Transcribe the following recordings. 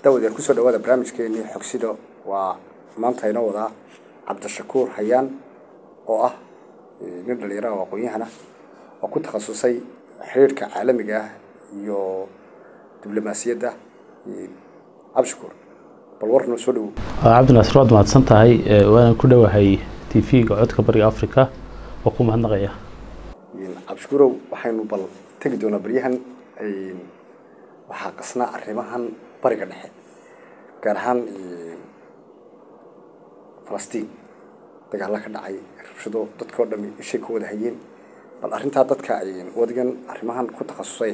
dawadeer kusoo dhawaada barnaamijkeenii xogsido waa maanta inoo wadaa cabdishakuur hayaan oo ah nin dhalinyaraha oo aqoon-yahana oo ku takhasusay xiriirka caalamiga ah iyo diblomaasiyadda cabdishakuur bal war noo soo dhawow cabdinaasir waad mahadsan tahay waana ku dhowahay t v-ga codka bariga africa oo ku mahadnaqaya cabdishakuurow waxaynu bal tegi doonaa baryahan waxaa qasnaa arrimahan bariga dhexe gaar ahaan falastiin dagaalla ka dhacay rabshado dadka oo dhami ishay ka wada hayeen bal arrintaa dadka wadigan arrimahan ku takhasusay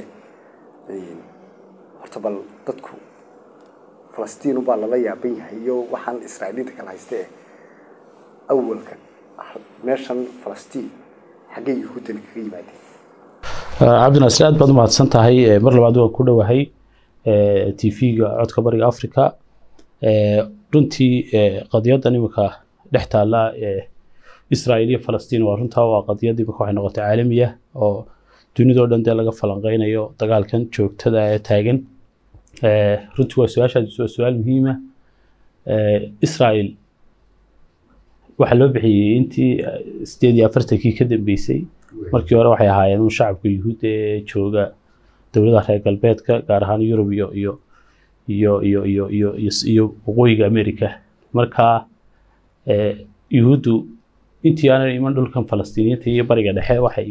horta bal dadku falastiin ubaa lala yaaban yahay iyo waxaan israa'iiliinta kala hayste eh awalka meeshan falastiin xaggay yahuuddani kaga yimaadeen cabdinaasir aad baad u mahadsan tahay mar labaad waan ku dhowahay t v-ga codka bariga africa runtii qadiyaddan iminka dhex taalla israel iyo falastiin waa runtaa waa qadiyad iminka waxay noqotay caalamiya oo dunidao dhan dee laga falanqeynayo dagaalkan joogtada ee taagan runtii waa su-aashaas waa su-aal muhiima israel waxaa loo bixiyey intii sideed iyo afartankii ka dambeysay markii hore waxay ahaayeen un shacabka yuhuudda ee jooga dowladaha reer galbeedka gaar ahaan yurub iyo iyo iyo iyo iyo iyo iyo waqooyiga america marka yuhuuddu intii aanan iman dhulkan falastiiniyiinta iyo bariga dhexe waxay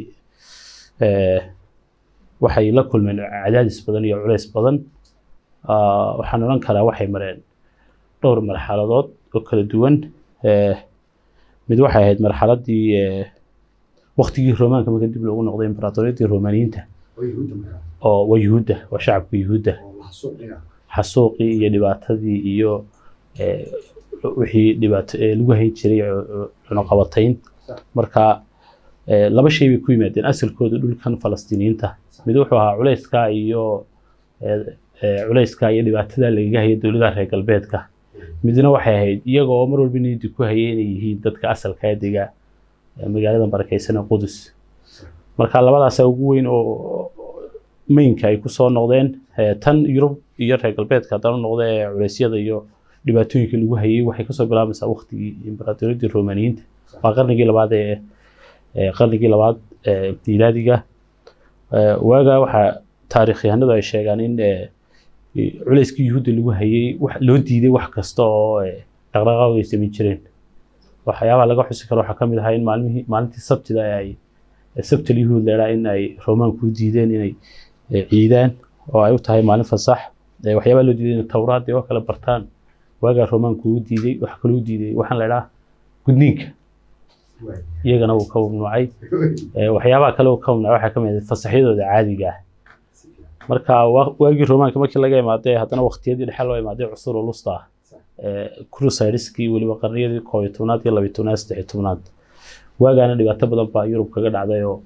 waxay la kulmeen cadaadis badan iyo culeys badan waxaan odhan karaa waxay mareen dhowr marxaladood oo kala duwan mid waxay ahayd marxaladii waktigii romaanka marka dib loogu noqday imbaraatoriyadii romaniyiinta oo waa yuhuudda waa shacabka yuhuudda xasuuqii iyo dhibaatadii iyo wixii dhibaato lagu hayn jiray cunuqabatayn marka laba shay bay ku yimaadeen asalkooda dhulkan falastiiniyiinta mid wuxuu ahaa culeyska iyo culeyska iyo dhibaatada lagaga haya dowladaha reer galbeedka midna waxay ahayd iyaga oo mar walba niyadda ku hayay inay yihiin dadka asalka ee dega magaalada barakeysan ee qudus marka labadaasa ugu weyn oo mainka ay kusoo noqdeen tan yurub iyo reer galbeedka haddana noqda ee culeysyada iyo dhibaatooyinka lagu hayay waxay kasoo bilaabaysaa waktigii imbaraatoriyadii romaniyiinta waa qarnigii labaad ee qarnigii labaad miilaadiga waaga waxaa taarikhyahanadu ay sheegaan in culeyskii yuhuudda lagu hayay loo diiday wax kasta oo dhaqdhaqaaq ay samayn jireen waxyaabaha laga xusi karo waxaa kamid ahaa in maalmihii maalintii sabtida ay sabtal yuhuud leeraa in ay romaanku u diideen inay ciidaan oo ay u tahay maalin fasax waxyaabaha loo diiday inay tawraad oo kale bartaan waagaa romaanku u diiday waxa kaloo u diiday waxaan leedhaa gudniinka iyagana wuu ka mamnuucay waxyaabaha kale uu ka mamnuucay waxaa kamid ah fasaxyadooda caadiga ah marka waagii romaanka markii laga imaadee haddana waqtiyadii dhexe loo imaaday cusur ulusta crusadeskii weliba qarniyadii koob iyo tobnaad iyo labiyo tobnaad saddex iyo tobnaad waagaana dhibaato badan baa yurub kaga dhacday oo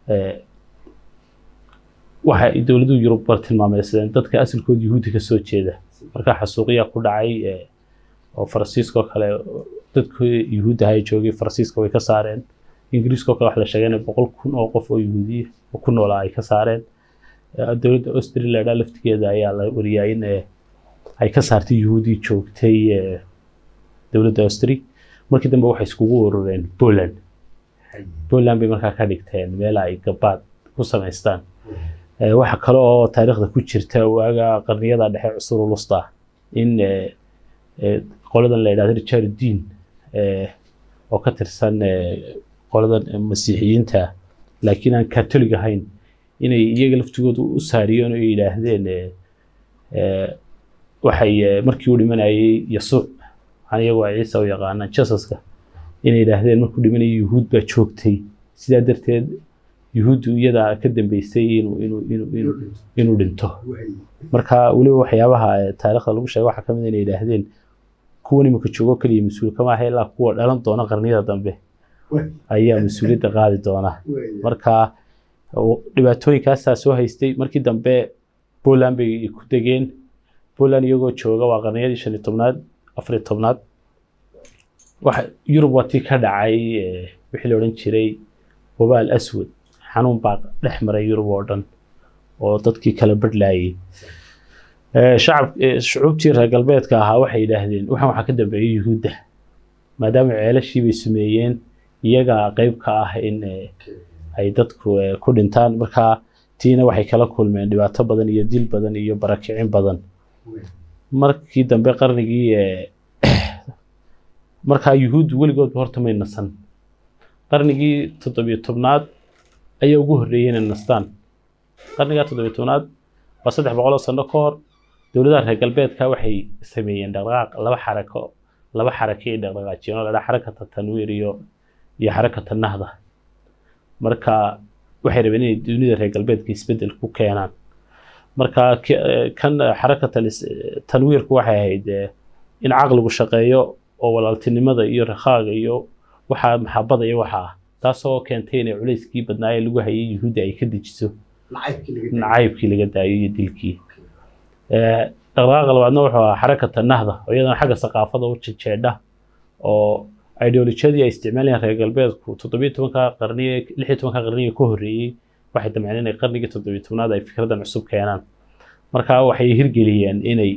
waxa dowladuhu yurub bar tilmaameysadeen dadka asalkooda yuhuudda kasoo jeeda marka xasuuqiyaa ku dhacay oo faransiiskao kale dadkii yuhuudda ahaa joogay faransiiska way ka saareen ingiriiskao kale waxa la sheegay in boqol kun oo qof oo yuhuudiya oo ku noolaa ay ka saareen dowladda australia laftigeeda ayaa la wariyaa in ay ka saartay yuhuudii joogtay dowladda austri markii dambe waxay iskugu urureen poland poland bay markaa ka dhigteen meel ay gabaad ku samaystaan waxa kale oo taariikhda ku jirta waaga qarniyada dhexe cusur ulusta in qoladan la yidhahdo richard dean oo ka tirsan qoladan masiixiyiinta laakiin aan katolig ahayn inay iyaga laftigooda u saariyeen oo yidhaahdeen waxay markii uu dhimanayay yasuuc waxaan iyagu ay ciisa u yaqaanaan jasaska inay yidhaahdeen markuu dhimanayay yuhuud baa joogtay sidaa darteed yuhuuddu iyadaa ka dambeysay inuu inuu inuu inuu inuu dhinto marka weliba waxyaabaha taariikhda lagu sheegay waxaa kamid inay yidhaahdeen kuwan iminka joogo keliya mas-uul kama aha ilaa kuwa dhalan doona qarniyada dambe ayaa mas-uuliyadda qaadi doona marka dhibaatooyinkaasaa soo haystay markii dambe poland bay ku degeen poland iyagoo jooga waa qarniyadii shan iyo tobnaad afar iyo tobnaad waxa yurub waa tii ka dhacay wixii la odhan jiray wabaal aswad xanuun baa dhex maray yurub oo dhan oo dadkii kala badhlayay Eh, shacab eh, shucuubtii reer galbeedka ahaa waxay yidhaahdeen waxaan waxaa ka dambeeyay yuhuudda maadaama ceelashii bay sameeyeen iyaga qeyb ka ah in eh, ay dadku eh, ku dhintaan marka tiina waxay kala kulmeen dhibaato badan iyo dil badan iyo barakicin badan markii dambe qarnigii eh, markaa yuhuuddu weligoodba horta may nasan qarnigii toddobiyo tobnaad ayaa ugu horreeyey inay nastaan qarnigaa toddobiyo tobnaad waa saddex boqol oo sano ka hor dowladaha reer galbeedka waxay sameeyeen dhaqdhaqaaq laba xarako laba xarake ay dhaqdhaqaajiyeen oo la dhaha xarakata tanwiir iyo iyo xarakata nahda marka waxay rabeen inay dunida reer galbeedka isbeddel ku keenaan marka ki- eh, kan eh, xarakata lis- eh, tanwiirku waxay ahayd eh, in caqligu shaqeeyo oo walaaltinimada iyo rakhaaga iyo waxaa maxabada iyo waxa ah taasoo keentay inay culayskii badnaayee lagu hayay yuhuudda ay ka dejiso nacaybkii laga daayo iyo dilkii Eh, dhaqdhaqaaqa labaadna wuxuu ahaa xarakata nahda oo iyadana xagga saqaafada u jejeedha oo ideolojiyadii ay isticmaalayeen reer galbeedku toddobiyo tobanka qarniye lix iyo tobanka qarniye ka horreeyey waxay damceen inay qarnigii toddobiyo tobnaad ay fikradan cusub keenaan marka waxay hirgeliyeen inay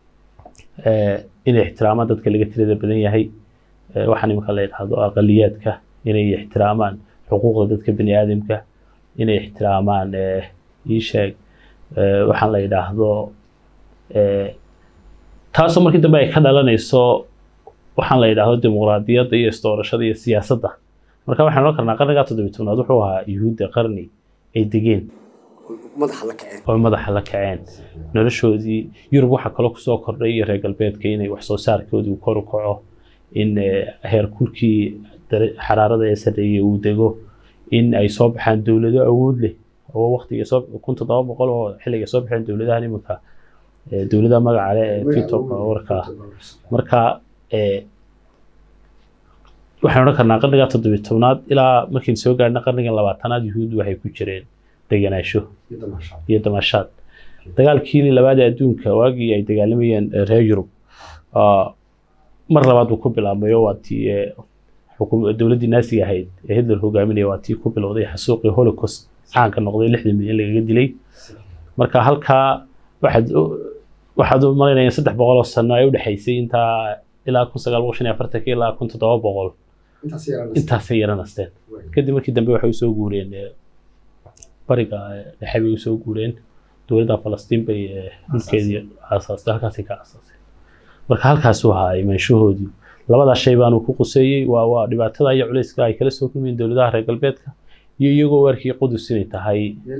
eh, inay ixtiraamaan dadka laga tirada badan yahay Eh, waxaan iminka la yidhaahdo aqaliyaadka inay ixtiraamaan xuquuqda dadka bani aadamka inay ixtiraamaan eh, ii sheeg eh, waxaan la yidhaahdo eh, taasoo markii dambe ay ka dhalanayso waxaan la yidhaahdo dimuqraadiyadda iyo isdoorashada iyo siyaasadda marka waxaan oran karnaa qarnigaa toddobiy tobnaad wuxuu ahaa yuhuudda qarni ay degeen madaxa la kaceen oo madaxa la kaceen noloshoodii yurub waxaa kaloo kusoo kordhay iyo reer galbeedka inay wax soo saarkoodii kor u kaco in eh, heerkulkii dare- xaraarada ee sarreeyay uu dego in ay soo baxaan dowlado awood leh oo waqtiga soo kun toddoba boqol oo xilliga soo baxeen dowladahan iminka eh, dowladaha magaca leh ee fito warka marka eh, waxaan odhan karnaa qarniga toddobiy tobnaad ilaa markiin soo gaarna qarniga labaatanaad yuhuuddu waxay ku jireen degenaansho iyo damashaad dagaalkii labaad ee adduunka waagii ay dagaalamayeen eh, reer yurub ah, mar labaad buu ku bilaabmay oo waa tii eh, xukum- dowladdii naasiga ahayd ee hitler hogaaminaya waa tii ku bilowday xasuuqii holocaust caanka noqday lixdan milyan lagaga dilay marka halkaa waxaad u- waxaad u malaynaya in saddex boqol oo sano ay udhexaysay intaa ilaa kun sagaal boqol shan iyo afartanka ilaa kun toddoba boqol intaasay yara nasteen kadib markii dambe waxay usoo guureen eh, bariga eh, dhexe bay usoo guureen dowladda falastiin bay eh, dhulkeedii aasaastay halkaasay ka aasaaseen marka halkaasuu ahaa imaanshahoodii labadaa shay baanu ku quseeyey waa waa dhibaatada iyo culayska ay kala soo kulmayeen dowladaha reer galbeedka iyo iyagoo u arkayay qudus inay tahay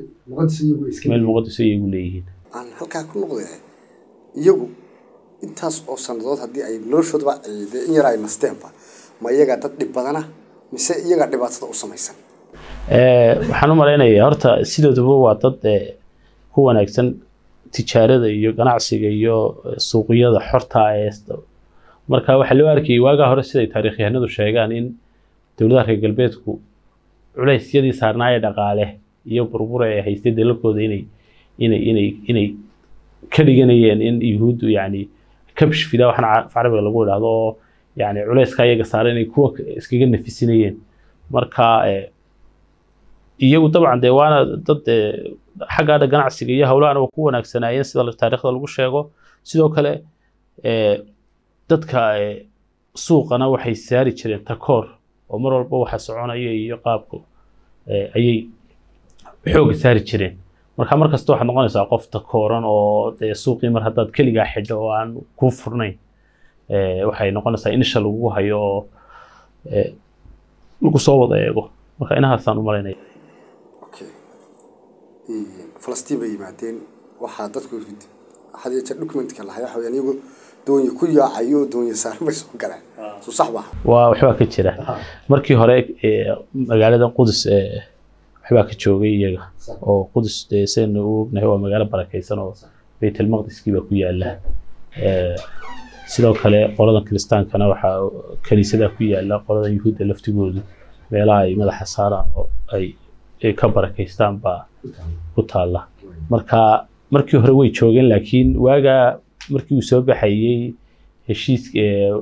meel muqadis iyagu leeyihiin aan halkaa ku noqday iyagu intaas oo sannadood haddii ay noloshoodaba ay dee in yar ay nasteenba ma iyagaa dad dhib badana mise iyagaa dhibaatada u samaysan Eh, waxaan u malaynayaa horta sidooduba waa dad eh, ku wanaagsan tijaarada iyo ganacsiga iyo eh, suuqyada xorta ah ee is- marka waxaa loo arkayay waagaa hore siday taariikhyahanadu sheegaan in dowladaha reer galbeedku culeysyadii saarnaa ee dhaqaale iyo burbura ee haystay dalalkooda inay inay inay inay ka dhiganayeen in yuhuuddu yacni kabsh fida waxaan ca- af carabiga lagu idhaahdo oo yacni culeyska iyaga saaran inay kuwa iskaga nafisinayeen marka eh, iyagu dabcan dee waana dad eh, xagga dha ganacsiga iyo howlahana waa ku wanaagsanaayeen sida la- taariikhda lagu sheego sidoo kale eh, dadka eh, suuqana waxay saari jireen takoor oo mar walba waxa soconaya iyo qaabku eh, ayay xooga saari jireen marka mar kasta waxaad noqonaysaa qof takooran oo dee suuqii mar haddaad keligaa xidho oo aan kuu furnayn eh, waxay noqonaysaa in isha lagu hayo oo eh, lagu soo wada eego marka inahaasaan u malaynaya okay falastiin bay yimaadeen waxaa dadku had iyo jeer documentka lahay waxa weyaan iyagu doonye ku yaacayo doonye saaran bay soo galeen soo sax maaha waa waxbaa ka jira markii hore eh, magaalada qudus eh, waxbaa ka joogay iyaga oo qudus dee saynu u ognahay waa magaalo barakaysan oo baytelmaqdiskii baa ku yaala Eh, sidoo kale qoladan kiristaankana waxaa kaniisada ku yaala qoladan yuhuudda laftigoodu meelaha ay madaxa saaraan oo ay ay ka barakaystaan baa ku taala marka markii hore way joogeen laakiin waagaa markii uu soo baxayey heshiiska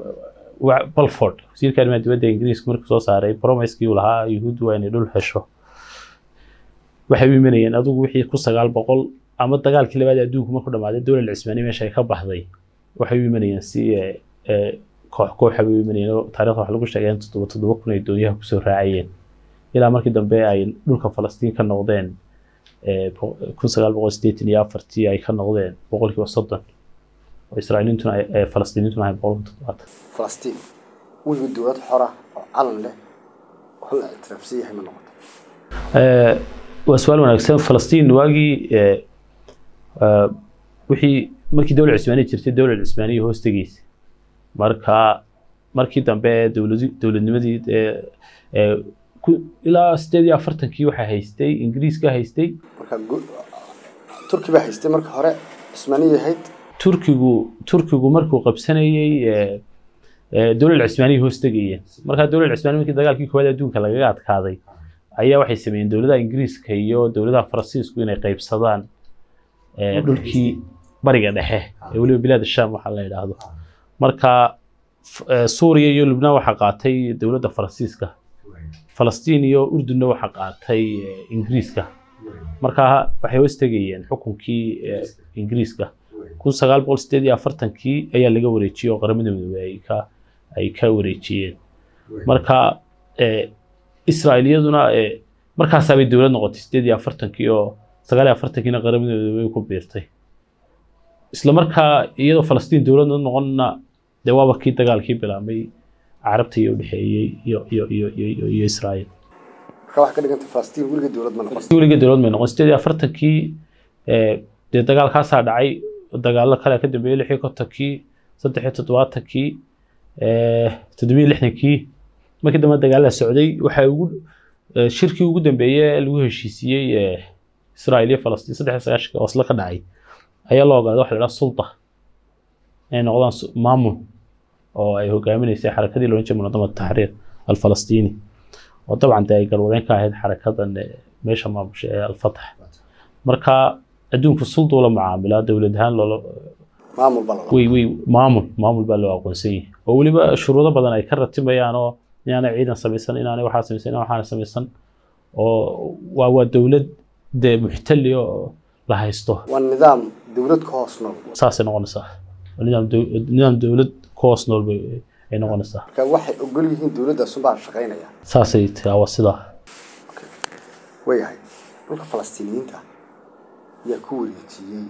wa- balford wasiirka arrimaha dibadda ingiriiska markuu soo saaray promiskii uu lahaa yuhuuddu waa inay dhul hesho waxay u imanayeen adigu wixii ku sagaal boqol ama dagaalkii labaad ee adduunku markuu dhamaaday dowlad cismaani meesha ay ka baxday waxay u imanayeen si eh, eh, koox kooxa bay u imanayeen oo taariikhda waxa lagu sheegay in toddoba toddoba kun ay doonyaha kusoo raacayeen ilaa markii dambe ay dhulka falastiin ka noqdeen eh, bo- kun sagaal boqol siddeetan iyo afartii ay ka noqdeen boqolkiiba soddon oo israa'iiliintuna ay- eh, falastiiniintuna ahayn boqolkiiba toddobaatan falastiin weliba dowlad xora oo calan leh wax la ictiraafsan yahay ma noqoto Eh, waa su-aal wanaagsan falastiin waagii eh, eh, wixii markii dowlad cismaaniya jirtay dowlad cismaaniya hoos tegeysa marka markii dambe dowladi dowladnimadii eh, eh, ku- ilaa sideed iyo afartankii waxaa haystay ingiriiska haystay marka gu- turki baa haystay marka hore cismaaniya ahayd turkigu turkigu markuu qabsanayey eh, eh, dowlad cismaaniya hoos tegayeen markaa dowlad cismaaniya markii dagaalkii koowaad adduunka lagaga adkaaday ayaa waxay sameeyeen dowladaha ingiriiska iyo dowladaha faransiisku inay qaybsadaan eh, dhulkii bariga dhexe ee weliba bilaad sham waxaa la yidhaahdo marka f- eh, suuriya iyo lubnaan waxaa qaatay dowladda faransiiska falastiin iyo urdunna waxaa qaatay eh, ingiriiska marka waxay hoos tegayeen xukunkii eh, ingiriiska kun sagaal boqol sideed iyo afartankii ayaa laga wareejiyey oo qaramada midoobey ay ka ay ka wareejiyeen marka eh, israa'iiliyaduna eh, markaasaabay dowlad noqotay sideed iyo afartankii oo sagaal iyo afartankiina qaramada midoobey ku biirtay isla markaa iyadoo falastiin dowlad noqonna dee waaba kii dagaalkii bilaabmay carabta iyo udhexeeyey iyo iyo iyo iyo iyo iyo israa'iil marka waxaa ka dhiganta falastiin weliga dowlad ma noqon weliga dowlad may noqon sideed iyo afartankii eh, dee dagaalkaasaa dhacay dagaallo kale ka dambeeyey lix iyo kontonkii saddex iyo toddobaatankii eh, toddobiyo lixdankii markii dambe dagaalada socday waxaa ugu eh, shirkii ugu dambeeyey ee lagu heshiisiyey eh, israa'iil iyo falastiin saddex iyo sagaashanka oo isla ka dhacay ayaa loo ogaaday waxa la idhaha sulta inay noqdaan su- maamul oo ay hogaaminaysay xarakadii loolan jiray munadamada taxriir alfalastiini oo dabcan dee ay galwadeen ka ahayd xarakadan eh, meesha maamusha ee alfatax marka adduunku sulda ula macaamilaa dowlad ahaan loola maamul baa lala way way maamul maamul baa loo aqoonsan yahay oo weliba shuruudo badan ay ka ratimayaan oo inaanay ciidan samaysan inaanay waxaa samaysan inaan waxaana samaysan oo waa waa dowlad dee muxtali oo la haysto waa nidaam dowlad ka hoos nool saasay noqonaysaa Waa nidaam dow- nidaam dowlad ku hoos nool bay ay noqonaysaa marka waxay ogol yihiin dowladdaasunbaa shaqaynaya saasay tahay waa sidaa wayahay dhulka falastiiniyiinta yaa ku wareejiyey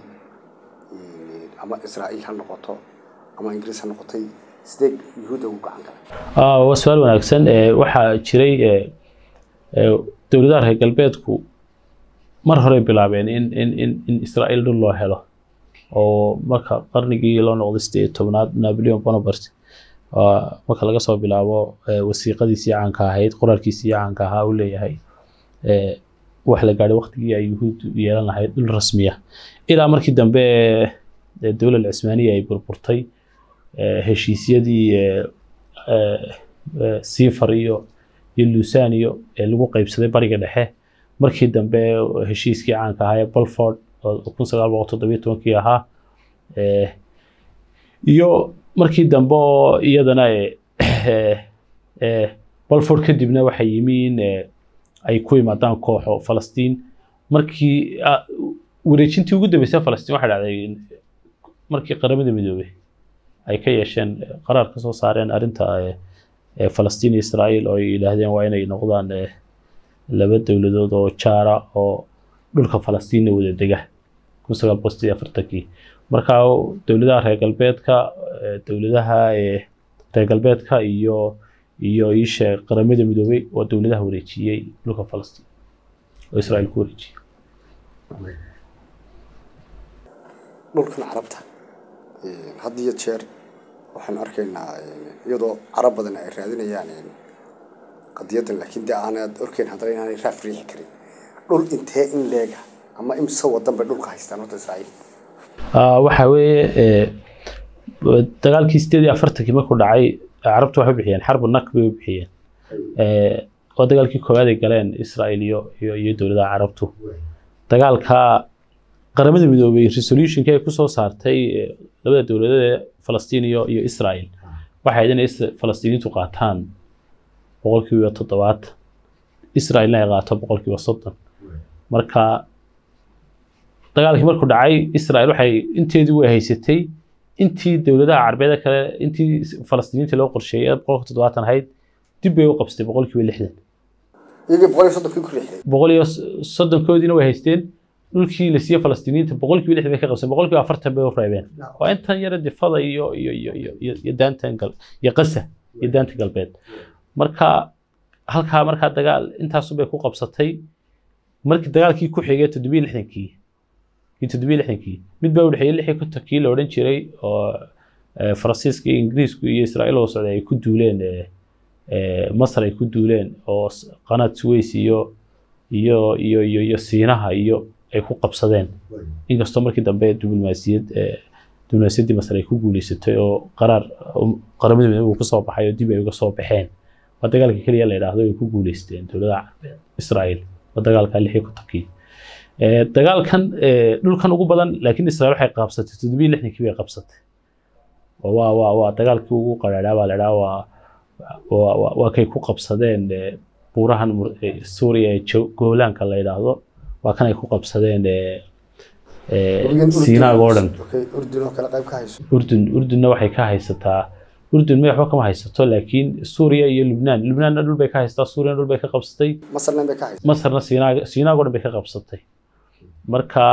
eh, ama israa'iil ha noqoto ama ingiriis ha noqotay sidee yuhuudda ugu gacan galay Ah, waa su-aal wanaagsan Eh, waxaa jiray eh, eh, dowladaha reer galbeedku mar horey bilaabeen in in in in israa'iil dhul loo helo oo marka qarnigii loo noqday sideed iyo tobnaad napoleon bonaparte ah, marka laga soo bilaabo eh, wasiiqadiisii caanka ahayd qoraalkiisii caanka ahaa uu leeyahay eh, wax la gaadhay waqtigii ay yuhuuddu yeelan lahayd dhul rasmiya ilaa markii dambe eh, dowlad cismaaniya ay burburtay eh, heshiisyadii eh, eh, eh, sifar iyo iyo lusan iyo ee lagu qaybsaday bariga dhexe markii dambe heshiiskii caanka ahaa ee balford oo kun sagaal boqol toddobiyo tobankii ahaa eh, iyo markii dambe oo iyadana eh, eh, eh, balford kadibna waxay yimi in eh, ay ku yimaadaan kooxo falastiin markii ah, wareejintii ugu dambeysay falastiin waxay dhacday markii qaramada midoobay ay ka yeesheen qaraar ka soo saareen arrinta eh, eh, falastiin iyo israa'iil oo ay yidhaahdeen waa inay noqdaan eh, laba dowladood oo jaara oo dhulka falastiinna wada dega kun sagaal boqol sideed iyo afartankii marka dowladaha reer galbeedka eh, dowladaha eh, reer galbeedka iyo iyo iishe qaramada midoobay waa dowladaha wareejiyey dhulka falastiin oo israa'iil ku wareejiyey dhulkan carabta eh, had iyo jeer waxaan arkaynaa eh, iyadoo carab badan ay raadinayaan eh, qadiyadan laakiin dee aanad orkeyn haddana inaanay raaf riixi karin dhul intee in leega ama imse wadan bay dhulka haystaan horta israa'iil Ah, waxa weeye eh, dagaalkii sideed iyo afartankii markuu dhacay carabtu waxay u bixiyeen xarbu nak bay u bixiyeen Eh, oo dagaalkii koowaad ay galeen israel iyo iyo iyo dowladaha carabtu dagaalka qaramada midoobay resolutionki ay kusoo saartay eh, labada dowladood ee falastiin iyo iyo israel waxay ahayd inay is- falastiiniintu qaataan boqolkiiba toddobaatan israelna ay qaato boqolkiiba soddon marka dagaalkii markuu dhacay israel waxay inteedii way haysatay intii dowladaha carbeed kale intii falastiiniinta loo qorsheeyay ee boqolka toddobaatan ahayd dib bay u qabsatay boqolkiiba lixdan iyagii boqol iyo soddonkii ku riixday boqol iyo soddonkoodiina way haysteen dhulkii la siiyey falastiiniinta boqolkiiba lixdan bay ka qabseen boqolkiiba afartan bay u reebeen waa intan yara difada iyo iyo iyo iyo iyo iyo daantan gal iyo qasa iyo daanta galbeed marka halkaa markaa dagaal intaasu bay ku qabsatay markii dagaalkii ku xigay toddobiyo lixdankii kii toddobiyo lixdankii mid baa u dhexeeyey lix iyo kontonkii la odhan jiray oo eh, faransiiska iyo ingiriisku iyo israa'iil oo socday ay ku duuleen eh, eh, masar ay ku duuleen oo s- qanaad suways iyo iyo iyo iyo iyo siinaha iyo ay ku qabsadeen inkastoo markii dambe diblomaasiyad eh, diblomaasiyaddii masar ay ku guuleysatay oo qaraar um, qaramada midoobay uu kasoo baxay oo dib ay uga soo baxeen waa dagaalka keliya la yidhaahdo ay ku guuleysteen dowladaha carbeed israa'iil waa dagaalka lix iyo kontonkii Eh, dagaalkan eh, dhulkan ugu badan laakiin israa'iil waxay qabsatay toddobiyo lixdankii bay qabsatay oo waa waa waa dagaalkii ugu qaraadhaa baa la idhaha waa waa waa- waa kay ku qabsadeen eh, buurahan mur- eh, suuriya ee Jo- goolaanka la yidhaahdo waa kan ay ku qabsadeen eh, eh, siinaag oo dhan Okay, urdun oo kale qayb ka hayso urdun urdunna waxay ka haysataa urdun ma waxba kama haysato laakiin suuriya iyo lubnaan lubnaanna dhul bay ka haysataa suuriyana dhul bay ka qabsatay masarna bay ka hayso masarna siinaag siinaag oo dhan bay ka qabsatay marka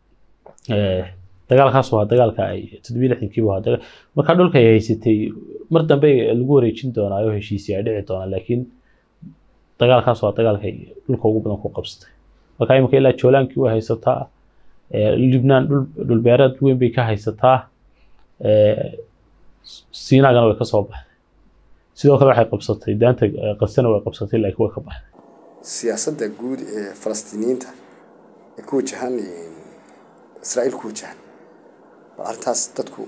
eh, dagaalkaas waa dagaalka ay toddobiyo lixdankii buu ahaa daga- marka dhulka ay haysatay mar dambe lagu wareejin doonaa oo heshiisii ay dhici doonaa laakiin dagaalkaas waa dagaalka ay dhulka ugu badan ku qabsatay marka imika ilaa joolaankii way haysataa eh, lubnaan dhul dhulbeereed weyn bay ka haysataa eh, siinaagana way ka soo baxday sidoo kale waxay qabsatay daanta eh, qasana way qabsatay laakiin way ka baxday siyaasadda guud ee falastiiniyiinta ee ku wajahan israa'iil ku wajahan bal arrintaas dadku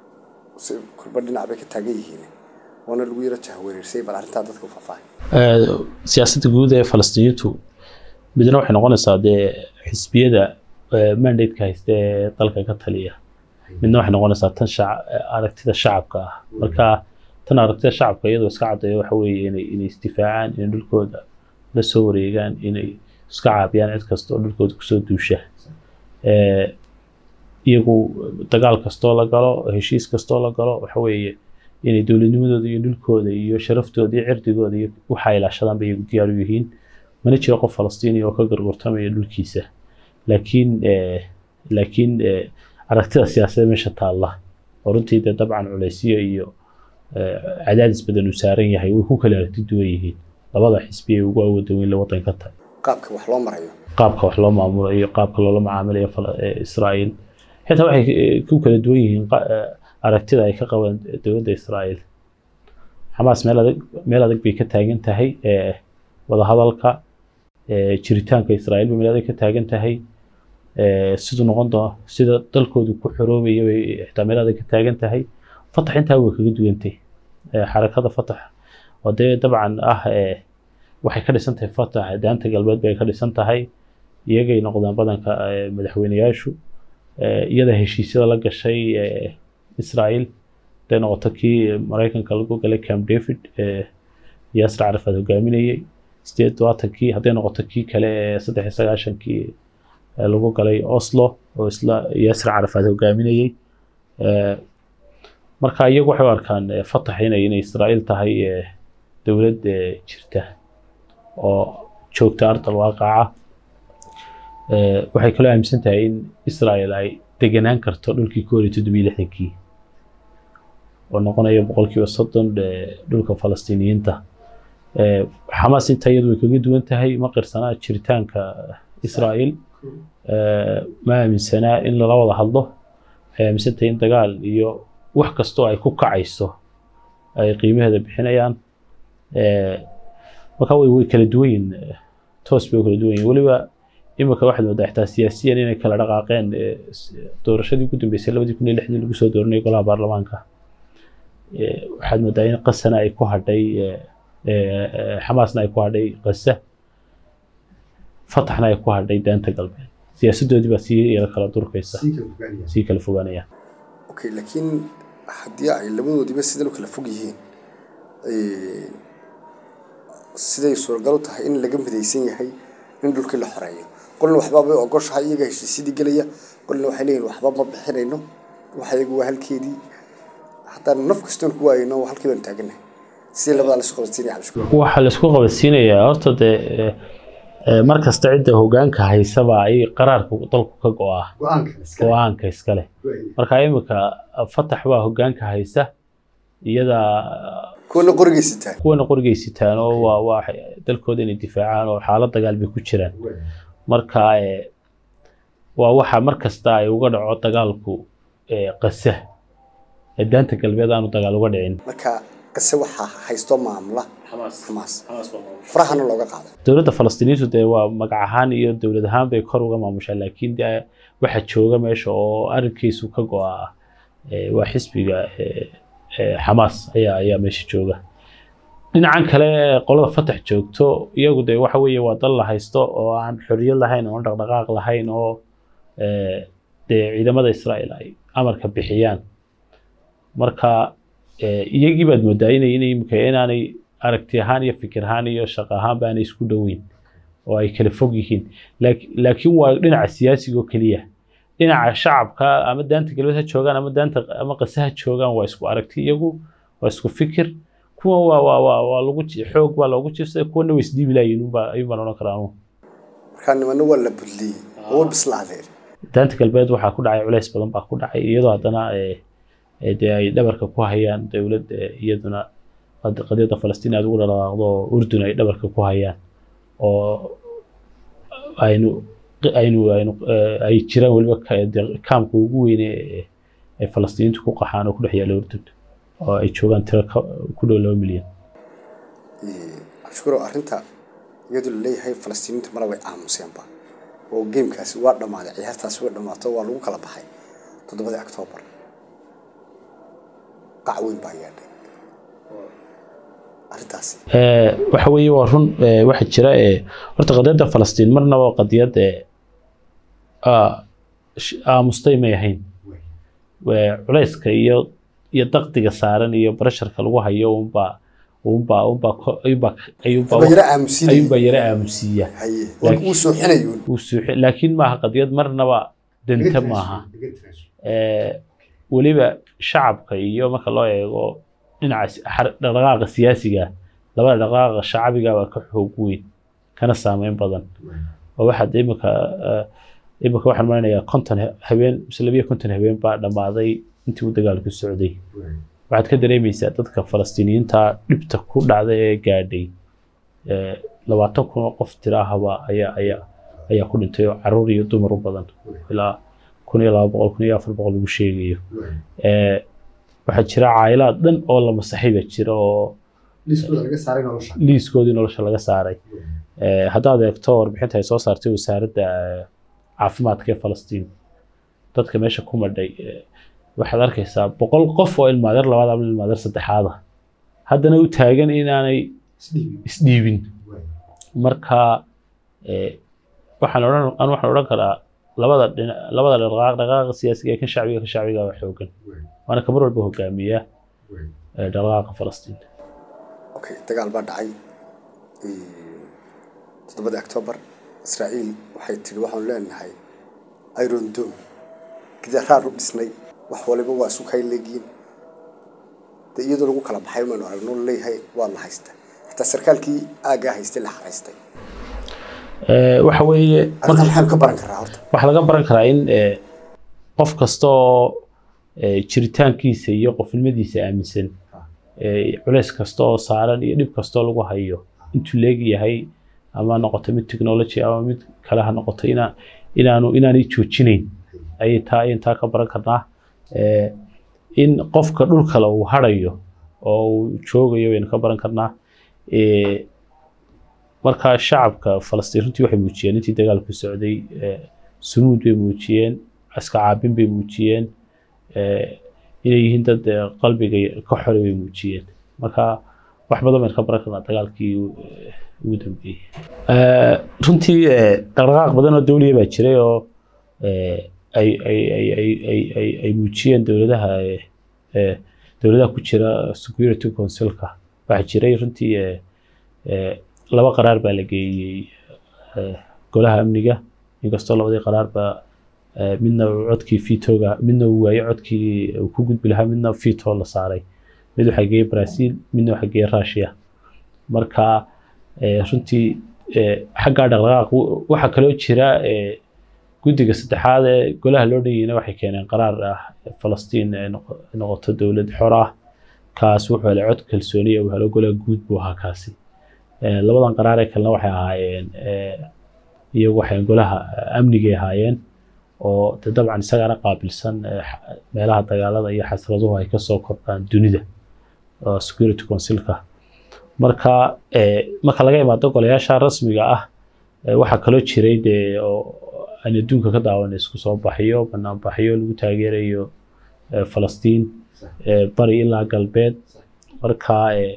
si kulba dhinac bay ka taagan yihiin waana lagu yaro jahwareersay bal arrintaa dadka u faahfaahay Eh, siyaasadda guud ee falastiiniyiintu midna waxay noqonaysaa dee xisbiyada eh, mandate-ka haysta ee dalka ka taliya midna waxay noqonaysaa tan shac- eh, aragtida shacabka ah marka tan aragtida shacabka iyadoo iska caddeeya waxa weeye inay inay isdifaacaan inay dhulkooda la soo wareegaan inay iska caabiyaan cid kasta oo dhulkooda kusoo duusha Eh, iyagu dagaal kastoo la galo heshiis kastoo la galo waxa weeye inay dowladnimadooda iyo dhulkooda iyo sharaftooda iyo cirdigooda iyo waxa ay ilaashadaan bay iyagu diyaar u yihiin mana jiro qof falastiini oo ka gargurtamaya dhulkiisa laakiin eh, laakiin eh, aragtida siyaasadda meesha taalla oo runtii dee dabcan culeysyo iyo eh, cadaadis badan uu saaran yahay way ku kala aragti duwan yihiin labada xisbi ee ugu awooda weyn la wadanka tahay qaabka wax loo marayo qaabka wax loo maamulayo qaabka loola macaamilayo Fala- eh, Israa'iil xitaa waxay eh, ku kala duwan yihiin qa- eh, aragtida ay ka qabaan dowladda Israa'iil Xamaas meel adag meel adag bay ka taagan tahay eh, wadahadalka eh, jiritaanka Israa'iil bay meel adag ka taagan tahay eh, siduu noqon doono sida dalkoodu ku xoroobayo bay xitaa meel adag ka taagan tahay Fatax intaa way kaga duwantay Eh, xarakada Fatax oo dee dabcan ah eh, waxay ka dhisan tahay Fatax daanta galbeed bay ka dhisan tahay iyagay noqdaan badanka eh, madaxweyneyaashu eh, iyada heshiisyada la gashay eh, Israa'iil haday noqoto kii Mareykanka lagu galay Camp David eh, Yasser Arafat hogaaminayay sideed todobaatankii hadday noqoto kii kale ee saddex iyo sagaashankii eh, lagu galay Oslo oo isla Yasser Arafat hogaaminayay Eh, marka iyagu waxay u arkaan eh, Fatax inay inay Israa'iil tahay eh, dowlad eh, jirta oo joogta ardal waaqaca Eh, waxay kaloo aaminsan tahay in Israel ay deganaan karto dhulkii ku horey toddobiyo lixdankii oo noqonaya boqolkiiba soddon eh, dhulka Falastiiniyiinta Eh, Xamaas inta iyadu way kaga duwan tahay ma qirsanaa jiritaanka Israel Eh, ma aaminsanaa in lala wada hadlo waxay aaminsan tahay in dagaal iyo wax kastoo ay ku kacayso ay qiimaheeda bixinayaan Eh, marka way way kala duwan yihiin eh, toos bay u kala duwan yihiin weliba imika waxaad moodaa xitaa siyaasiyan inay kala dhaqaaqeen eh, s- doorashadii ugu dambeysay labadii kun iyo lixdii lagu soo dooranayay golaha baarlamaanka Eh, waxaad moodaa in qasana ay ku hadhay eh, eh, eh, xamaasna ay ku hadhay qasa fataxna ay ku hadhay daanta galbeed siyaasadoodii baa sii yara kala durkaysa sii kala fogaanaya okay laakiin haddii ay labadoodiiba sidan u kala fog yihiin siday suuragal u tahay in laga midaysan yahay in dhulkii la xoreeyo qolna waxbaabay ogoshahay iyaga heshiisyadii gelaya qolna waxay leeyihin waxba ma bixinayno waxa iyagu waa halkeedii haddaan naf kastoon ku waayayno halkii baan taaganahay sidii labadaa lasu qabadsiinaya cabdishakuur waxaa laisku qabadsiinayaa horta dee eh, eh, mar kasta cidda hogaanka haysaba ay qaraarka dalku ka go-aa go-aanka iskale marka imika fatax baa hogaanka haysa iyada kuwana qorigeysataa kuwana qorigeysitaan oo waa waa dalkooda inay difaacaan oo xaalad dagaal bay ku jiraan marka eh, waa waxa mar kasta ay uga dhaco dagaalku eh, qasa ee daanta galbeed aanu dagaal uga dhicin marka qase waxaa haysto maamula xamaas farahana looga qaado dowladda falastiiniintu dee waa magac ahaan iyo dowlad ahaan bay kor uga maamushaa laakiin dee waxa jooga meesha oo arrinkiisu ka go-a eh, waa xisbiga eh, eh, xamaas ayaa ayaa meesha jooga dhinacan kale qolada fatax joogto iyagu dee waxa weeye waa dal la haysto oo aan xorriyad lahayn oo aan dhaqdhaqaaq lahayn oo eh, dee ciidamada israa'iil ay amarka bixiyaan marka eh, iyagii baad moodaa inay inay imika inaanay aragti ahaan iyo fikir ahaan iyo shaqo ahaanba aanay isku dhoweyn oo ay kala fog yihiin Laak- laakiin waa dhinaca siyaasiga oo keliya dhinaca shacabka ama daanta galbeed ha joogaan ama daanta ama qase ha joogaan waa isku aragti iyagu waa isku fikir kuwa waa waa waa waa lagu ji- xoog baa loogu jiifsaday kuwana way isdhiibi laayiin unbaa ayuun baan odhan karaa anugu markaa nimana waa la budliyey oo way bislaadeen daanta galbeed waxaa ku dhacay culays badan baa ku dhacay iyadoo haddana eh, eh, dee ay dhabarka ku hayaan dowlad eh, iyaduna qad- qadiyadda falastiin aad ugu dhaqaaqdo oo urdun ay dhabarka ku hayaan oo aynu aynu aynu eh, ay jiraan weliba ka- dee kaamka ugu weyne ee ay falastiiniintu ku qaxaan oo ku dhex yaalla urdun oo ay joogaan tiro ka- ku dhow laba milyan cabdishakuur arrinta iyadoo laleeyahay falastiiniinta mala way aamuseenba oo geemkaasi waa dhammaaday ciyaartaasi way dhammaato waa lagu kala baxay toddobadii octoobar qac weyn baa yeedhay arrintaasi Eh, waxa weeye waa run eh, waxa jira eh, horta qadiyadda falastiin marnaba qadiyad eh, ah, sh- aamustay may ahayn Eh, culayska iyo iyo daqdiga saaran iyo barasharka lagu hayo unbaa unbaa unbaa ko- ayuunbaa ayuunbaa ba yara aamusinaya ayuunbaa yara aamusiiya haye waa uu sooxinayuun uu suuxi laakiin maaha qadiyad marnaba danta maaha Eh, weliba shacabka iyo marka loo eego dhinaca si- xar- dhaqdhaqaaqa siyaasiga labada dhaqdhaqaaqa shacabiga waa ka xoog weyn kana saameyn badan oo waxaad imika eh, imika waxaan maleynayaa konton he- habeen mise labiyo konton habeen baa dhammaaday intii uu dagaalku socday waxaad ka dareemaysaa dadka falastiiniyiinta dhibta ku dhacday ee gaadhay eh, labaatan kun oo qof tiraahaba ayaa ayaa ayaa ku dhintay oo caruur iyo dumar u badan ilaa kun iyo laba boqol kun iyo afar boqol lagu sheegayo Eh, waxaa jira caayilaad dhan oo la masaxay baa jira oo liiskoodii nolosha laga saaray Eh, haddaad eegto warbixinta ay soo saartay wasaaradda eh, caafimaadka ee falastiin dadka meesha ku madhay eh, waxaad arkaysaa boqol qof oo ilmaadeer labaad ama ilmaadeer saddexaada haddana u taagan inaanay isdhiibin marka eh, waxaan odhan anu waxaan odhan karaa labada dhina labada dhaqaaq dhaqaaqa siyaasiga ee kan shacbiga kan shacbiga waa xoogan waana kamar walba hogaamiya eh, dhaqaaqa falastiin okay dagaal baa dhacay toddobadii octoobar israa'iil waxay tidhi waxaanu leenahay iron dome gidaaraan u dhisnay wax waliba waa isu kay leegiin de iyadoo lagu kala baxay maynu aragno leeyahay waa la haysta xitaa sarkaalkii aaggaa haystay la xaraystay Eh, waxa weeye arrinta maxaynu ka baran karaa horta waxaa laga baran karaa in eh, qof kasta oo eh, jiritaankiisa iyo qofnimadiisa aaminsan eh, culays kasta oo saaran iyo dhib kasta oo lagu hayo intuu leegyahay ama ha noqoto mid technology ama mid kale ha noqoto ina inaanu inaanay joojinayn ayay taa ayaan taa ka baran karnaa Eh, in qofka dhulkale uu harayo oo uu joogayo waynu ka baran karnaa Eh, marka shacabka falastiin runtii waxay muujiyeen intii dagaalku socday eh, sunuud bay muujiyeen iska caabin bay muujiyeen eh, inay yihiin dad eh, qalbiga ka xore bay muujiyeen marka wax badan baynu ka baran karnaa dagaalkii eh, ugu dambeeyey Eh, runtii eh, dhaqdhaqaaq badan oo dowliya baa jiray oo eh, ay ay ay ay ay ay ay muujiyeen dowladaha eh, eh, dowladaha ku jira security councilka waxaa jiray runtii eh, eh, laba qaraar baa la geeyey eh, golaha amniga inkastoo labadii qaraarba eh, midna uu codkii vitoga midna uu waayo codkii uu ku gudbi lahaa midna vito la saaray mid waxaa geeyey brazil midna waxaa geeyey russia marka eh, runtii eh, xaggaa dhaqdhaqaaq w- waxaa kaloo jira eh, guddiga saddexaad ee golaha loo dhanyayna waxay keeneen qaraar ah falastiin ay noqo- noqoto dowlad xor ah kaas wuxuu helay cod kalsooni uu helo golaha guud buu ahaa kaasi Eh, labadan qaraar ee kalena waxay ahaayeen eh, iyagu waxay golaha amnigay ahaayeen oo de dabcan isagana qaabilsan eh, xa- meelaha dagaalada iyo xasraduhu ay kasoo kordhaan dunida oo security councilka marka eh, marka laga imaado golayaasha rasmiga ah eh, waxaa kaloo jiray dee oo aan adduunka ka daawan isku soo baxyo banaanbaxyo lagu taageerayo eh, falastiin eh, bari ilaa galbeed marka eh,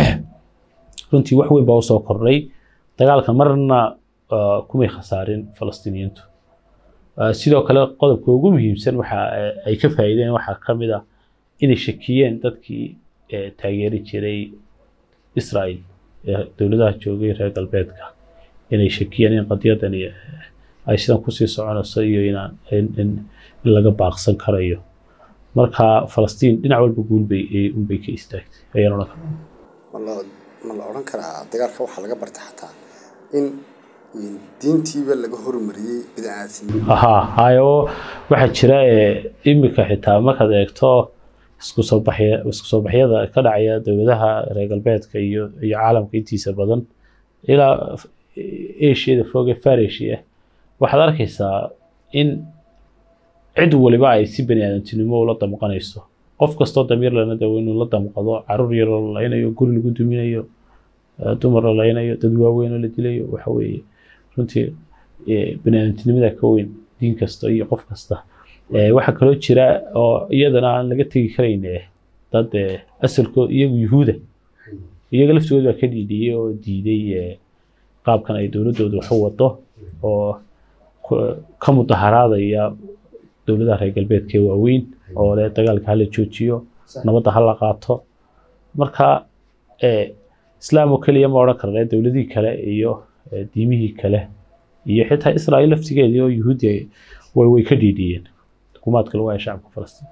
runtii wax weyn baa usoo kordhay dagaalka marna ah, kumay khasaarin falastiiniyiintu Ah, sidoo kale qodobka ugu muhiimsan waxa eh, ay ka faa'iideen waxaa ka mid ah inay shakiyeen dadkii eh, taageeri jiray Israel ee dowladaha joogay reer galbeedka inay shakiyeen in qadiyadani eh, ay sidan kusii soconayso iyo inaan in, in, in laga baaqsan karayo marka falastiin dhinac walba guul bay unbay ka istaagtay ayaan odhan karaa ma la ma la odhan karaa dagaalka waxaa laga barta xataa in diintiiba laga hormariyey bidcaadsinimo ahaa hayo waxaa jira eh, imika xitaa markaad eegto isku soo baxya isku soo baxyada ka dhacaya dowladaha reer galbeedka iyo iyo caalamka intiisa badan ilaa asiada foge far asia waxaad arkaysaa in cid waliba ay si bani aadantinimo ula damqanayso qof kastoo damiir lana dawo inuu la damqado caruur yaroo la laynayo guri lagu duminayo eh, dumar la laynayo dad waaweyn oo la dilayo waxa weeye runtii eh, bani aadantinimada ka weyn diin kasta iyo qof kasta Eh, waxaa kaloo jira oo iyadana aan laga tegi karayn eh, dad eh, asalkood iyagu yuhuuda iyaga laftigooda baa ka dhiidhiyey oo diiday eh, qaabkan ay dowladooda wax u wado oo ku- ka mudaharaadaya dowladaha reer galbeedka ee waaweyn oo leh dagaalka hala joojiyo nabadda hala qaato marka eh, islaam oo keliya ma odhan karna dowladihii kale iyo eh, diimihii kale iyo xitaa israa'iil laftigeedii oo yuhuudi ay- way way ka dhiidhiyeen xukuumaadka lagu haya shacabka falastiin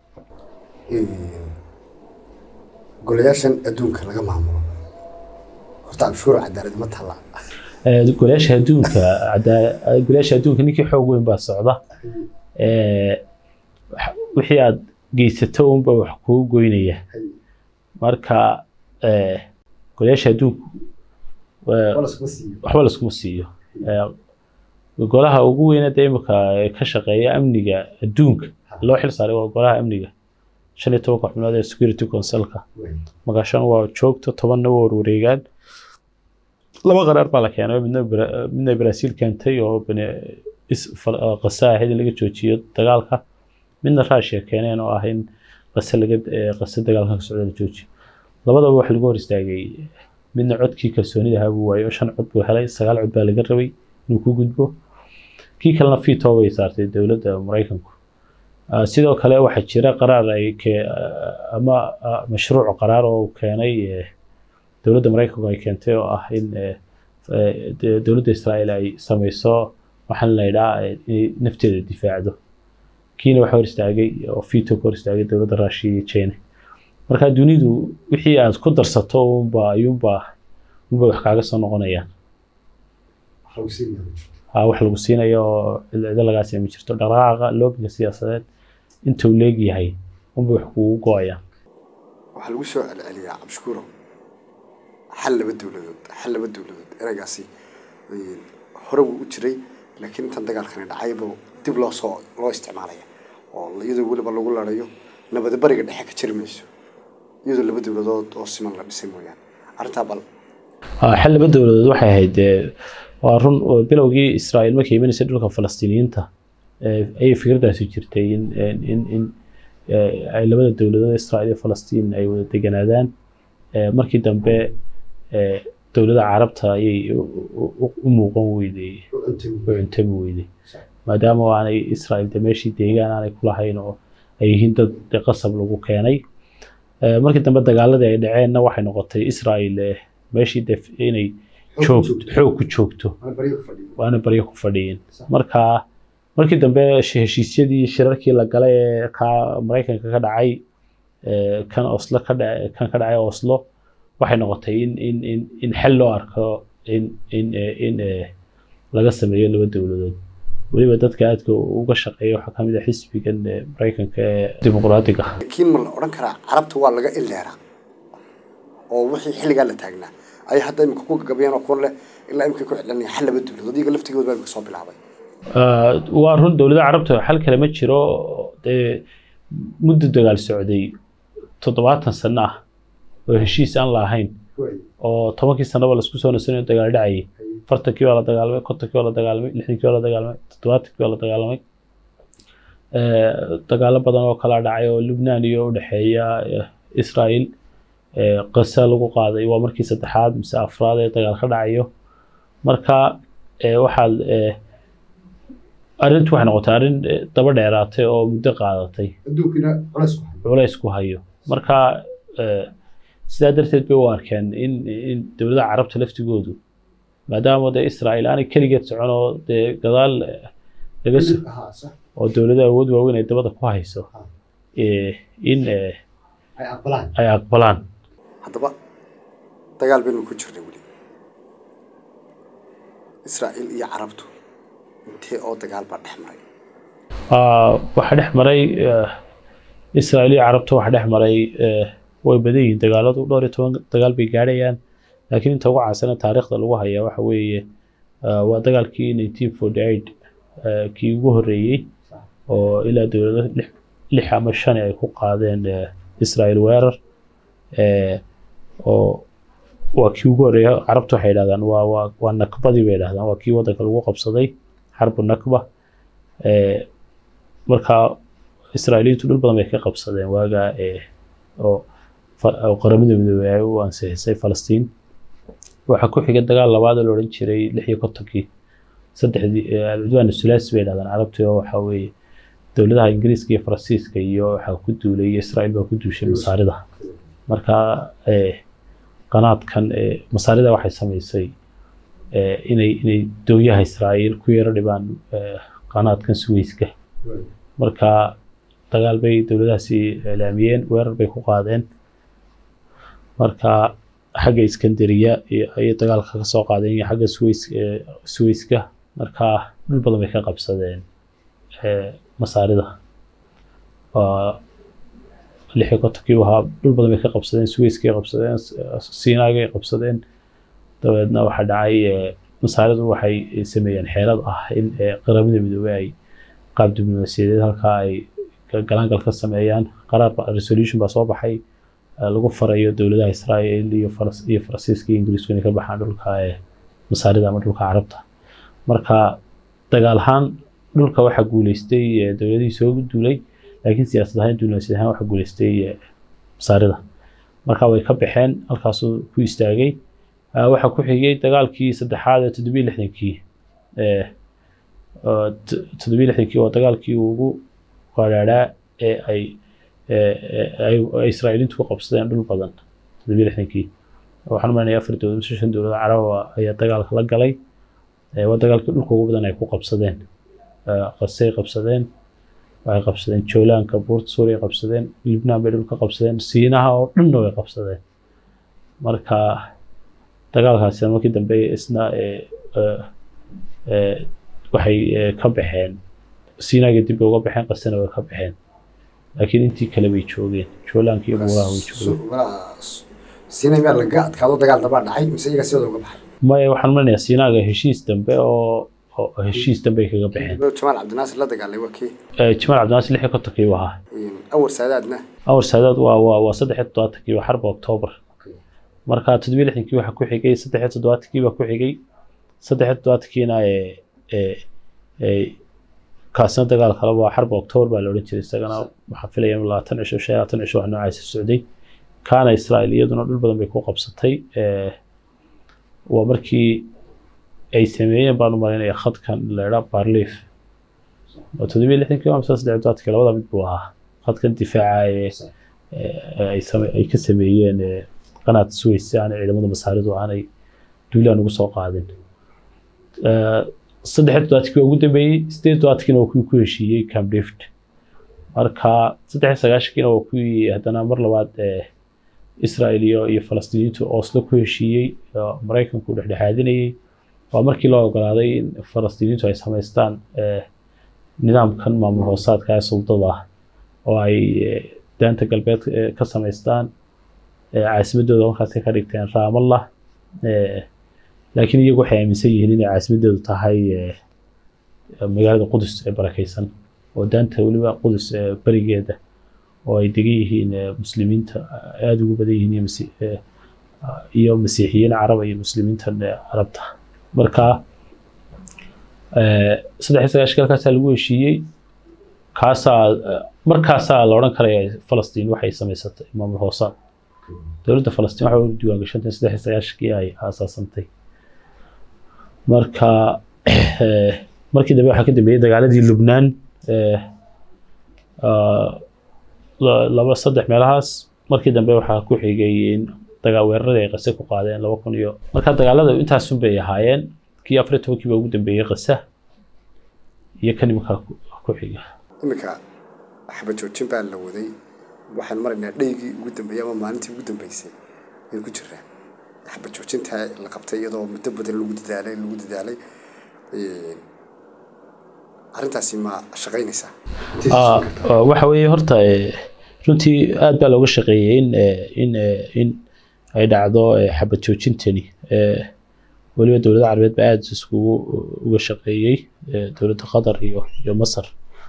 golayaashan adduunka laga maamulo horta cabshuur cadaalad ma talla Eh, golayaasha adduunka cadaa- golayaasha adduunka ninkii xoog weyn baa socda Eh, wax- wixii aad geysato unba wax kugu goynaya marka eh, golayaasha adduunku eh, waxba laskuma siiyo Eh, golaha ugu weyna dee imika ee ka shaqeeya amniga adduunka loo xil saaray waa golaha amniga shan iyo tobanka xubnood ee security councilka magaashan waa joogto tobanna waa warwareegaan laba qaraar baa la keenay midna Bra- midna Brazil keentay oo bani is fal- ah, qasa ahayd in laga joojiyo dagaalka midna Russia keeneen oo ah in qasa laga eh, qasa dagaalka ka socda la joojiyo labadaba wax lagu hor istaagay midna codkii kalsoonida ahaa buu waayay oo shan cod buu helay sagaal cod baa laga rabay inuu ku gudbo kii kalena veto bay saartay dowladda Mareykanku Ah, sidoo kale waxaa jira qaraar ay ke- ah, ama ah, mashruuc qaraar oo uu keenay eh, dowladda Mareykanku ay keentay oo ah in eh, eh, de- dowladda Israa'iil ay sameyso waxaan la yidhaha eh, inay nafteeda difaacdo kiina waxa hor istaagay oo veto ka hor istaagay dowladda Russia iyo China marka dunidu wixii aad ku darsato unba ayuunba unba wax kaaga soo noqonayaan Ah, wax lagu siinayo oo cido lagaa siima jirto dhaqdhaqaaqa loobiga siyaasadeed inta uu leegyahay unba wax kugu go-ayaan waxaa lagu soo celceliyaa cabshuuro xal laba dowladood xal laba dowladood ereygaasi eh, hore wuu u jiray laakiin intan dagaalkani dhacayba dib loo soo loo isticmaalaya oo iyadoo weliba lagu larayo nabada bariga dhexe ka jiri mayso iyadoo laba dowladood oo siman la dhisay mooyaane arrintaa bal Ah, xal laba dowladood waxay ahayd eh, waa run oo bilowgii Israa'iil markay imaneysay dhulka Falastiiniyiinta eh, ayay fikraddaasi jirtay in in in, in eh, ay labada dowladood Israa'iil iyo Falastiin ay wada deganaadaan Eh, markii dambe eh, dowladda carabta ayay u- u- u- u muuqan weyday u cuntami weyday maadaama oo aanay Israa'iil de meeshii deegaan aanay ku lahayn oo ay yihiin dad de qasab lagu keenay Eh, markii dambe dagaaladii ay dhaceenna waxay noqotay Israa'iil eh, meeshii de inay joog xoog ku joogto waana baryo ku fadhiyin marka markii dambe heshiisyadii shirarkii la galay ee ka maraykanka ka dhacay kan oslo ka dha kan ka dhacay oslo waxay noqotay in in in in xel loo arko in in in laga sameeyo laba dowladood weliba dadka aadka uga shaqeeya waxaa kamid ah xisbigan maraykanka ee dimuqraadiga laakiin ma la odhan karaa carabta waa laga ileeraa oo wixii xilligaa la taagnaa ay hadda imika ku gagabayaan oo kuwan leh ilaa imika ku celinaya xal laba dowladood iyaga laftigooda baa imika soo bilaabay waa run dowladaha carabta xal kale ma jiro dee muddo dagaal socday toddobaatan sano ah oo heshiis aan la ahayn oo tobankii sanaba laisku soo nasanayo dagaal dhacayay afartankii waa la dagaalamay kontonkii waa la dagaalamay lixdankii waa la dagaalamay toddobaatankii waa la dagaalamay dagaalo badan oo kala dhacay oo lubnaan iyo udhexeeya israel qasa lagu qaaday waa markii saddexaad mise afraad ee dagaal ka dhacayo marka waxaad arrintu waxay noqotay arrin daba dheeraatay oo muddo qaadatay culays ku hayo marka sidaa darteed bay u arkeen in in dowladaha carabta laftigoodu maadaama dee israel aanay keligeed socon oo dee gadaal laga oo dowlado awood waaweyn ay dabada ku hayso in ay aqbalaan haddaba dagaal baynu ku jirnay weli israa'iil iyo carabtu intee oo dagaal baa dhex maray waxaa dhex maray israa'iil iyo carabta waxaa dhex maray way badan yihiin dagaaladu dhowr iyo toban dagaal bay gaadhayaan laakiin inta ugu caansana taariikhda lagu hayaa waxa weeye waa dagaalkii nineteen forty eight kii ugu horreeyey oo ilaa dowlado lix lix ama shan ay ku qaadeen israel weerar oo waa kii ugu horreeya carabta waxay yidhahdaan waa waa waa nakbadii bay yidhahdaan waa kii waddanka lagu qabsaday xarbu nakba marka israa'iiliyiintu dhul badan bay ka qabsadeen waagaa oo oo qaramada midoobey ay u ansixisay falastiin waxaa ku xigay dagaal labaad oo la odhan jiray lix iyo kontonkii saddexdii alcudwaan sulaasi bay yidhahdaan carabtii oo waxaa weeye dowladaha ingiriiska iyo faransiiska iyo waxaa ku duulay iyo israa'iil baa ku duushay masaarida marka qanaadkan masaarida waxay samaysay inay inay dowyaha israa'iil ku yaro dhibaan qanaadkan suweyska marka dagaal bay dowladahaasi iclaamiyeen weerar bay ku qaadeen marka xagga iskandariya ayay dagaalka ka soo qaadeen iyo xagga suweys suweyska marka dhul badan bay ka qabsadeen masaarida lix iyo kontonkii ahaa dhul badan bay ka qabsadeen suweyskay qabsadeen siinaagay qabsadeen dabeedna waxaa dhacay masaaridu waxay sameeyeen xeelad ah in qaramada midoobey ay qaab diblomaasiyadeed halkaa ay galaangal ka sameeyaan qaraar resolution baa soo baxay lagu farayo dowladaha israa'iil iyo iyo faransiiska iyo ingiriisku inay ka baxaan dhulka masaarida ama dhulka carabta marka dagaal ahaan dhulka waxaa guuleystay dowladihii soo duulay laakiin siyaasad ahaan diblomaasiyad ahaan waxaa guuleystay masaarida marka way ka baxeen halkaasuu ku istaagay waxaa ku xigay dagaalkii saddexaad ee toddobiyo lixdankii toddobiyo lixdankii waa dagaalkii ugu qadhaadhaa ee ay ay israa'iiliintu ku qabsadeen dhul badan toddobiyo lixdankii waxaan umaleynaya afar dowlad mise shan dowlad caraba ayaa dagaalka la galay waa dagaalkii dhulka ugu badan ay ku qabsadeen qasay qabsadeen waxay qabsadeen joolaanka buurta suuriya qabsadeen libnaan bay dhulka qabsadeen siinaha oo dhanna way qabsadeen marka dagaalkaasina markii dambe isna waxay ka baxeen siinaaga dib bay uga baxeen qasana way ka baxeen laakiin intii kale bay joogeen joolaanka iyo buuraha way joogeen siinay miyaa laga adkaado dagaal dabaa dhacay mise iyaga sidooda uga baxay maya waxaan umaleynaya siinaaga heshiis dambe oo oo heshiis dambe ay kaga baxeen jamaal cabdinaasir la dagaalay waa kii jamaal cabdinaasir lix iyo kontonkii buu ahaa awar saadaadna awar saadaad waa waa waa saddex iyo toddobaatankii waa xarba oktoobar marka toddobiyo lixdankii waxaa ku xigay saddex iyo toddobaatankii baa ku xigay saddex iyo toddobaatankiina ee kaasina dagaal kale waa xarba oktoobar baa la odhan jiray isagana waxaa filaya in labaatan cisho shan labaatan cisho wax noocaasa socday kaana israa'iil iyaduna dhul badan bay ku qabsatay waa markii ay sameeyeen baan u malaynaya khadkan la idhaa barliif oo toddobiyo lixdankii waa mise saddex toddobaatankii labada mid buu ahaa khadkan difaaca ee ay ka sameeyeen qanaad suweys si aanay ciidamada masaaridu aanay duulaan ugu soo qaadin saddex toddobaadkii ugu dambeeyey sideed toddobaadkiina waa kuwii ku heshiiyey camp david marka saddex sagaashankiina waa kuwii haddana mar labaad israel iyo iyo falastiiniintu oslo ku heshiiyey maraykanku dhexdhexaadinayey waa markii loo ogolaaday in falastiiniintu ay samaystaan nidaamkan maamul hoosaadka ee suldada ah oo ay daanta galbeed ka samaystaan caasimadooda markaas ka dhigteen raamallah laakiin iyagu waxay aaminsan yihiin inay caasimadoodu tahay magaalada qudus ee barakeysan oo daanta weliba qudus berigeeda oo ay degan yihiin muslimiinta aada ugu badan yihiin iyo masiixiyiin caraba iyo muslimiintan carabta marka saddex iyo sagaashanka halkaasaa lagu heshiiyey kaasaa markaasaa la odhan karaya falastiin waxay samaysatay maamul hoosaad dowladda falastiin waxay u diiwaan gashantay saddex iyo sagaashankii ay aasaasantay marka markii dambe waxaa ka dambeeyey dagaaladii lubnaan laba saddex meelahaas markii dambe waxaa ku xigay in dagaa weeraradii ay qase ku qaadeen laba kun iyo marka dagaalada intaasun bay ahaayeen kii afar iyo tobankii baa ugu dambeeyey qasa iyo kan iminkaa ku xiga iminka xabad joojin baa la waday waxaan maraynaa dhaygii ugu dambeeyey ama maalintii ugu dambeysay ay ku jiraan xabad joojinta la qabtay iyadoo muddo badan lagu dadaalay lagu dadaalay arrintaasi ma shaqaynaysaa waxa weeye horta runtii aad baa looga shaqeeyey in in in ay dhacdo xabad joojintani weliba dowladda carabeed baa aada iskugu uga shaqeeyey dowladda qatar iyo iyo masar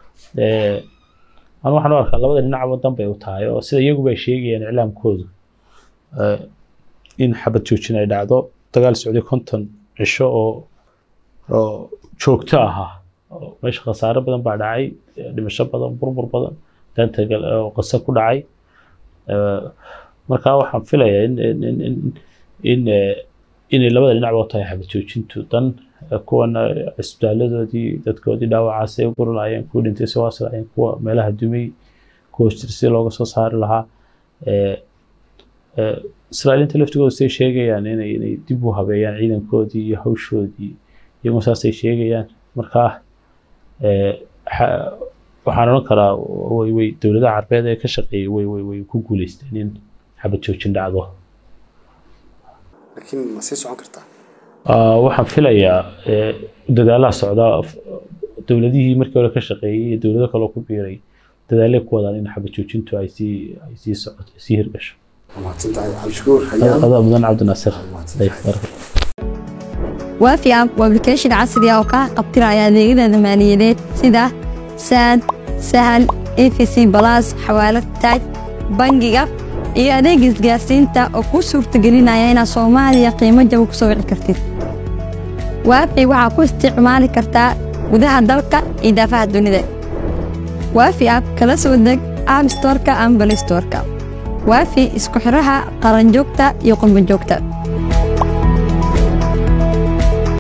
anu waxaan u arkaa labada dhinacba dan bay u tahay oo sida iyaguba ay sheegayaan iclaamkoodu in xabad joojin ay dhacdo dagaal socday konton cisho oo oo joogto ahaa meesha khasaare badan baa dhacay dhimasho badan burbur badan daanta oo qase ku dhacay marka waxaan filayaa in in in in inay labada dhinacba u tahay xabad joojintu dan kuwana cisbitaaladoodii dadkoodii dhaawacaasay u gurlaayeen kuwa dhintay si waasilaayeen kuwa meelaha dumay kuwa jir si looga soo saari lahaa israa'iiliinta laftigooda say sheegayaan inay inay dib u habeeyaan ciidankoodii iyo hawshoodii iyagoo saasay sheegayaan marka waxaan odhan karaa way way dowladaha carbeed ee ka shaqeeyay way way way ku guuleysteen in xabad joojin dhacdo laakiin ma sii socon kartaa waxaan filayaa dadaalaha socda dowladihii markii hore ka shaqeeyey iyo dowlado kaloo ku biiray dadaalay ku wadaan in xabad joojintu ay sii ay sii socoto sii hirgasho mahadsantahay cabdishakuur hayaan adaa mudan cabdinaasir waafi app waa application casri ah oo kaa qabtiraya adeegyada maaliyadeed sida saad sahal efc balas xawaalad taaj bangiga iyo adeega isgaarsiinta oo kuu suurtagelinaya inaad soomaaliya qiimo jaba ku soo wici kartid waafi waxaa ku isticmaali kartaa gudaha dalka iyo daafaha dunida waafi app kala soo deg app storka ama balistorka waafi isku xiraha qaranjoogta iyo qurbanjoogta